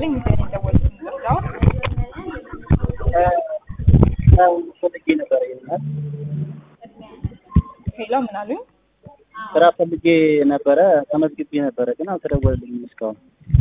ይስጥልኝ። ሚካኤል የደወልኩት ምርጫው ፈልጌ ነበረ ይሆናል ሄሎ፣ ምን አሉኝ? ስራ ፈልጌ ነበረ ተመዝግቤ ነበረ ግን አልተደወለልኝም እስካሁን።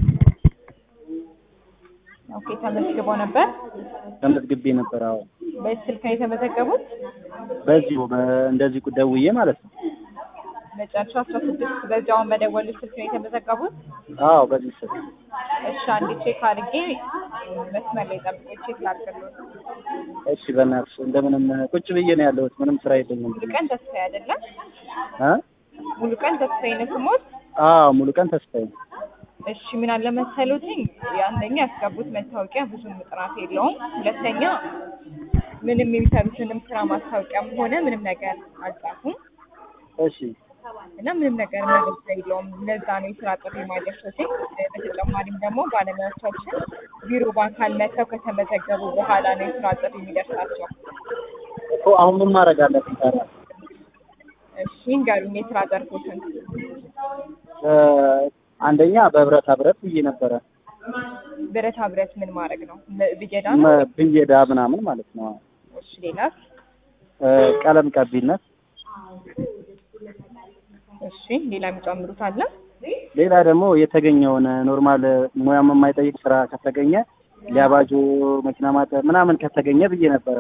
ኦኬ፣ ተመዝግበው ነበር። ተመዝግቤ ነበረ። አዎ በዚህ ስልክ ነው የተመዘገቡት። በዚሁ በ- እንደዚህ ደውዬ ማለት ነው። መጨረሻ አስራ ስድስት በዚያውን በደወሉ ስልክ ነው የተመዘገቡት። አዎ በዚህ ስልክ እሺ፣ አንዴ ቼክ አድርጌ መስመር ላይ ጠብቆ ቼክ ላድርግልዎት። እሺ በእናትሽ እንደምንም ቁጭ ብዬ ነው ያለሁት። ምንም ስራ የለኝም። ሙሉ ቀን ተስፋዬ አይደለም? እ ሙሉ ቀን ተስፋዬ ነው ስሞት። አዎ ሙሉ ቀን ተስፋዬ ነው። እሺ ምን አለ መሰሉትኝ፣ አንደኛ ያስገቡት መታወቂያ ብዙም ጥራት የለውም። ሁለተኛ ምንም የሚሰሩትንም ስራ ማስታወቂያም ሆነ ምንም ነገር አልጻፉም እሺ እና ምንም ነገር መረጃ የለውም። ለዛ ነው የስራ ጥሪ ማይደርሱትኝ። በተጨማሪም ደግሞ ባለሙያዎቻችን ቢሮ በአካል መጥተው ከተመዘገቡ በኋላ ነው የስራ ጥሪ የሚደርሳቸው። እኮ አሁን ምን ማድረግ አለብኝ ታዲያ? እሺ እንገሩኝ የስራ ዘርፎትን። እ አንደኛ በብረታ ብረት ብዬ ነበረ ብረታ ብረት ምን ማድረግ ነው? ብየዳ ነው? መ- ብየዳ ምናምን ማለት ነው። እሺ ሌላስ? እ ቀለም ቀቢነት እሺ ሌላ የሚጨምሩት አለ? ሌላ ደግሞ የተገኘውን ኖርማል ሙያም የማይጠይቅ ስራ ከተገኘ ሊያባጆ መኪና ማጠብ ምናምን ከተገኘ ብዬ ነበረ።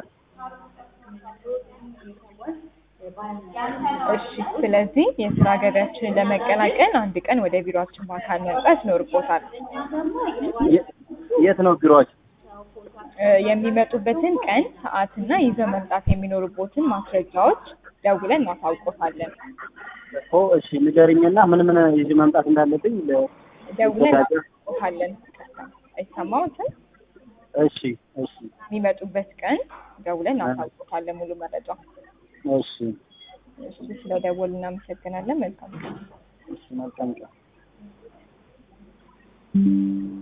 እሺ ስለዚህ የስራ ገበያችንን ለመቀላቀል አንድ ቀን ወደ ቢሮአችን በአካል መምጣት ይኖርቦታል። የ- የት ነው ቢሮዎች? እ የሚመጡበትን ቀን ሰዓትና ይዘው መምጣት የሚኖርቦትን ማስረጃዎች ደውለን እናሳውቆታለን። ኦ እሺ ንገሪኝና ምን ምን ይዤ መምጣት እንዳለብኝ ለ- ደውለን ተዘጋጀ። እናሳውቆታለን። አይሰማዎትም? እሺ እሺ የሚመጡበት ቀን ደውለን እናሳውቆታለን ሙሉ መረጃ። እሺ እሺ ስለደወሉ እናመሰግናለን። መልካም ቀን። እሺ መልካም ቀን።